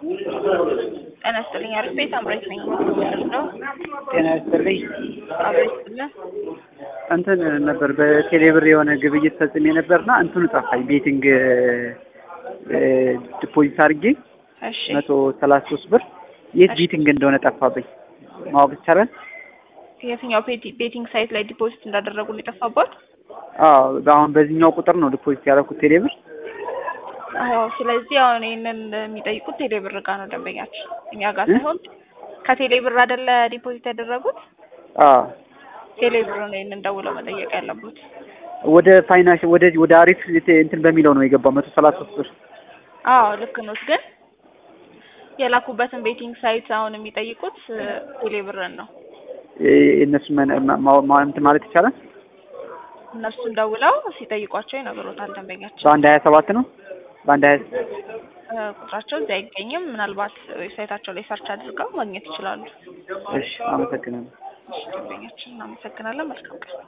ጤና ይስጥልኝ። አሪፍ ቤት አምራች ነኝ። ማለት ነው። ጤና ይስጥልኝ። አብሬ ይስጥልኝ። እንትን ነበር በቴሌብር የሆነ ግብይት ፈጽሜ ነበርና እንትኑ ጠፋኝ። ቤቲንግ ዲፖዚት አድርጌ እሺ መቶ ሰላሳ ሶስት ብር የት ቤቲንግ እንደሆነ ጠፋብኝ። ማወቅ ይቻላል? የትኛው ቤቲ- ቤቲንግ ሳይት ላይ ዲፖዚት እንዳደረጉ ነው የጠፋባት? አዎ አሁን በዚህኛው ቁጥር ነው ዲፖዚት ያደረኩት ቴሌብር። አዎ። ስለዚህ አሁን ይህንን የሚጠይቁት ቴሌብር ጋር ነው ደንበኛችን፣ እኛ ጋር እ? ሳይሆን ከቴሌብር አይደለ ዲፖዚት ያደረጉት? አዎ ቴሌብር ነው ይህንን ደውለው መጠየቅ ያለቡት። ወደ ፋይናንስ ወደ ወደ አሪፍ እንትን በሚለው ነው የገባው መቶ ሰላሳ ሶስት ብር። አዎ ልክ ነው። ግን የላኩበትን ቤቲንግ ሳይት አሁን የሚጠይቁት ቴሌብርን ነው። እነሱ እንትን ማለት ይቻላል። እነሱን ደውለው ሲጠይቋቸው ይነግሮታል ደንበኛችን። በአንድ ሀያ ሰባት ነው በአንድ ሀያ እ፣ ቁጥራቸው እዚህ አይገኝም። ምናልባት ዌብሳይታቸው ላይ ሰርች አድርገው ማግኘት ይችላሉ። እሺ አመሰግናለሁ። እሺ፣ ደንበኛችን እናመሰግናለን። መልካም ቀን